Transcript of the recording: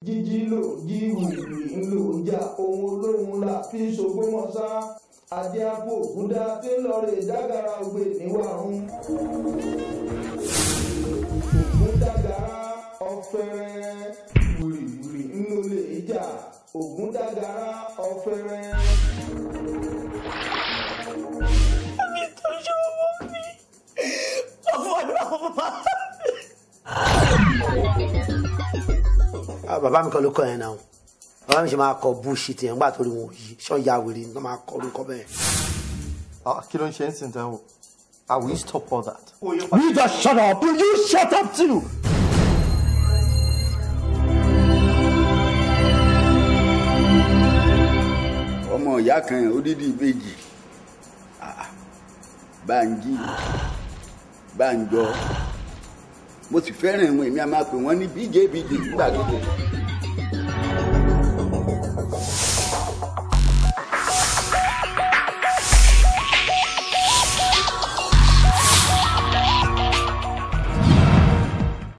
jíjí lò jí wìrì ńlò jà ohun olóhùn la fi ṣògbómọ̀ṣá adé àpò ògúndá tí ń lọ rè jágara ògbè níwàrún. ògúndàgàrà ọ̀fẹ́rẹ́ wìrìwìrì ńlò lè jà ògúndàgàrà ọ̀fẹ́rẹ́. Ah, bàbá mi kan ló kọ yẹn náà bàbá mi ṣe máa kọ bullshit yẹn nígbà tó rí wọn yìí ṣọ́ ya wèrè ní wọ́n máa kọ orúkọ bẹ́ẹ̀. Ah, kí ló ń ṣe ń sìn tán o? I will stop all that. You just shut up! Will you shut up too? ọmọ ìyá kan odidi ìbejì Ah, Bánjí Bánjọ mo sì fẹ́ràn ìwọ̀n èmi a máa pè wọ́n ní bíjé bíjé nígbà gbogbo